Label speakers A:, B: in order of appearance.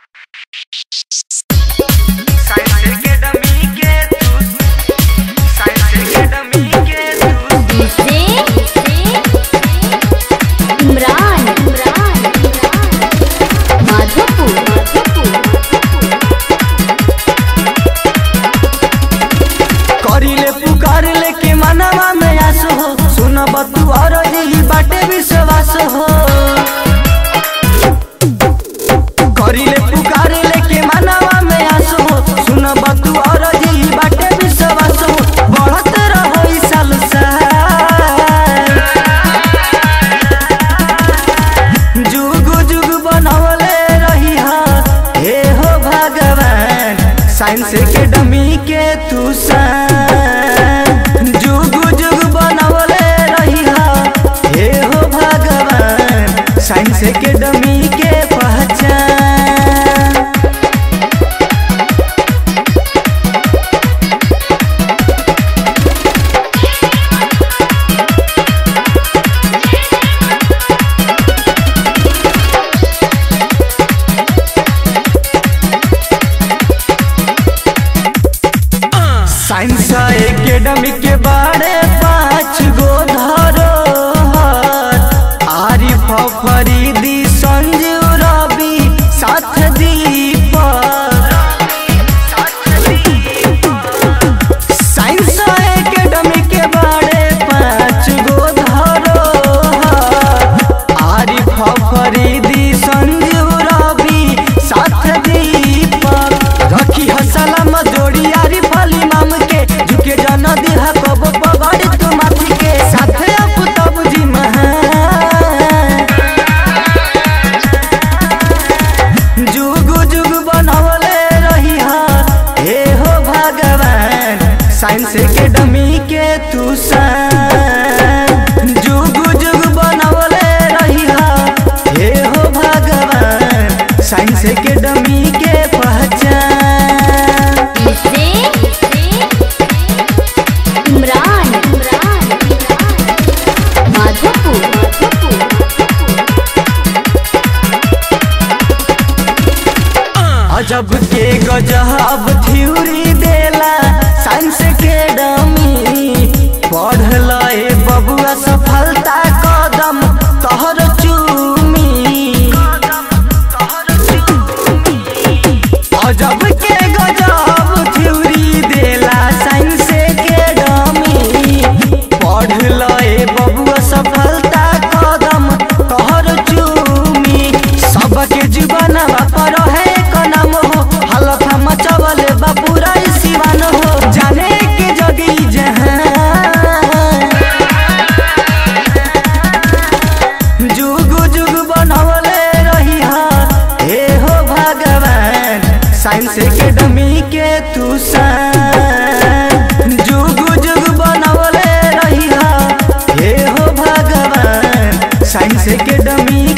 A: इमरान माधोपुर
B: करिले पुकार ले के मनवा में आस हो सुन बतू और दिली बाटे विश्वास हो करिले पुकार ले के मनवा में आस हो सुन बतू और दिली बाटे विश्वास हो बढ़त रहो ई साल साल जुग जुग बनवले रही हा हे हो भगवान साइंस के डमी के तू सान जुग जुग बनवले रही हा हे हो भगवान साइंस के डमी के पहचान साइंस एकेडमी के बारे पाँच गो धरो आरिफ फरीदी संजीव रवि साथ दीपक साइंस एकेडमी के बारे पाँच गो धरो आरिफ फरीदी संजीव रवि साथ दीपक रखी ह सलाम जोड़ी आरिफ अली माम के झुके जन दिहा कब पगड़ी तू माथी के साथे अब तब जी महान जुग जुग बनवले रही हा हे हो भगवान साइंस एकेडमी के तू सान जुग जुग बनवले रही हा हे हो भगवान साइंस एकेडमी के पहचान
A: इसे इमरान माधोपुर
B: अजब के गजब थ्योरी देला साइंस के डमी पढ़ल ए बबुआ सफलता कदम तोहर चूमी अजब के गजब थ्योरी देला साइंस के डमी पढ़ल ए बबुआ सफलता कदम तोहर चूमी सबके जीवन पर है कनम हो हलफा मचवल बापूरा सिवान हो जाने के जगी जहां जुग जुग बनवले रही हा हे हो भगवान साइंस एकेडमी के तू सान जुग जुग बनवले रही हा हे हो भगवान साइंस एकेडमी